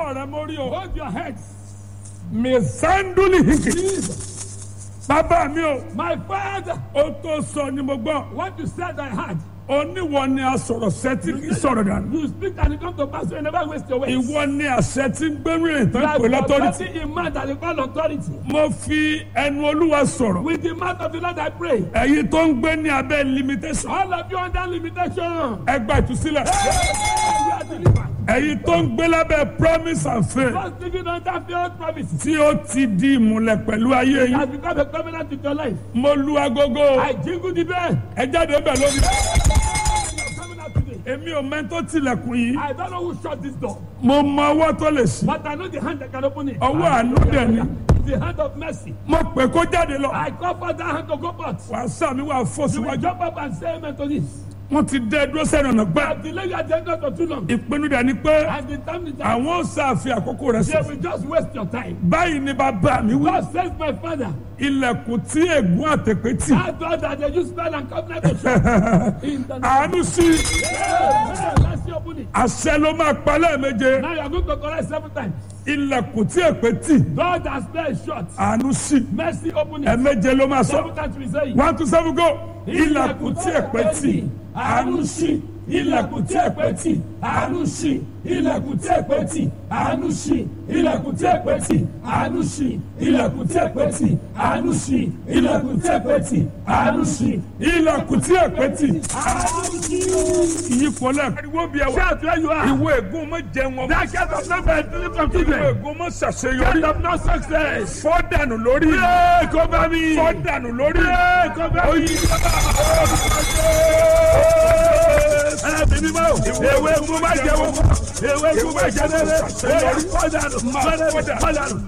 ọwọ́ rẹ mórí o. Hold your heads. mẹsàndúlì hìkì. Jesus. bàbá mi o. My father, ó tó sọ ni mo gbọ́. what you said I heard. oníwọ ni a sọ̀rọ̀ sẹ́tí kì í sọ̀rọ̀ dànù. You speak and it come to pass. You never waste your words. ìwọ ni àṣẹ tí ń gbẹ́rù rìn tán pè You lọ́tọ́rìtì. authority in man that you call authority. mo fi ẹnu olúwa sọ̀rọ̀. With the mouth of the Lord I pray. ẹ̀yin tó ń gbé ní abẹ́ limitation. All of you under limitation. ẹ gba ìtúsílẹ̀. You are delivered. ẹ̀yin tó ń gbé lábẹ́ promise and faith. Just living under failed promises. tí ó ti di ìmùlẹ̀ pẹ̀lú ayé yín. Has become a covenant with your life. mo lu agogo. I jingle the bell. ẹ jáde bẹ̀ lórí. Coming out today. èmi ò mẹ́tò tilẹ̀kùn yìí. I don't know who shut this door, mo mọ ọwọ́ tó lè ṣí. but I know the hand that can open it. ọwọ́ àánú dẹ̀ ni. The hand of mercy. mo pè kó jáde lọ. I call for that hand to go forth. wàá sàmì wàá fò You will síwájú. jump up and say amen to this. wọ́n ti dẹ́ dúró sẹ́nu ọ̀nà gbà. I've delayed your agenda for too long. ìpinnu dẹ̀ ni pé And the time is up. àwọn ò sàfihàn àkókò rẹ̀ They sí. will just waste your time. báyìí ni bàbá mi wí. God says, my father, ilẹ̀kùn tí ègún àtẹ̀pẹ́ tì. I thought that they use spell and covenant to shut. In the name àánú sí of Let's see open it. àṣẹ ló máa pa lẹ́ẹ̀méje. Now you are going to correct seven times. ilẹ̀kùn tí èpè tì. God has spell shut. àánú sí Mercy open it. ẹ̀ẹ̀méje ló máa sọ. Seven times we say it. one two seven go. ilẹ̀kùn tí èpè tì. àánú ṣí ilẹ̀kùn tí èpè tì àánú ṣí ilẹ̀kùn tí èpè tì àánú ṣí ilẹ̀kùn tí èpè tì àánú ṣí ilẹ̀kùn tí èpè tì àánú ṣí ilẹ̀kùn tí èpè tì àánú ṣí ilẹ̀kùn tí èpè tì. àánú ṣí. ìyípo lẹ́ẹ̀kan. ariwo bí ẹ wá. Shout where you are. ìwé ègún mọ jẹun ọmọ. That kind of number is delivered from ìwé children. ègún mọ Kind ṣàṣeyọrí. of no success. fọ́ dànù lórí. Hey, cover me. fọ́ dànù lórí. Hey, cover me. oyin. Ẹ̀ẹ́dì mímọ́. Ewé egun má jẹ́ wọ́n. Ewé egun má jẹ́ lẹ́lẹ́. Fọ́dà nù. Fọ́dà nù.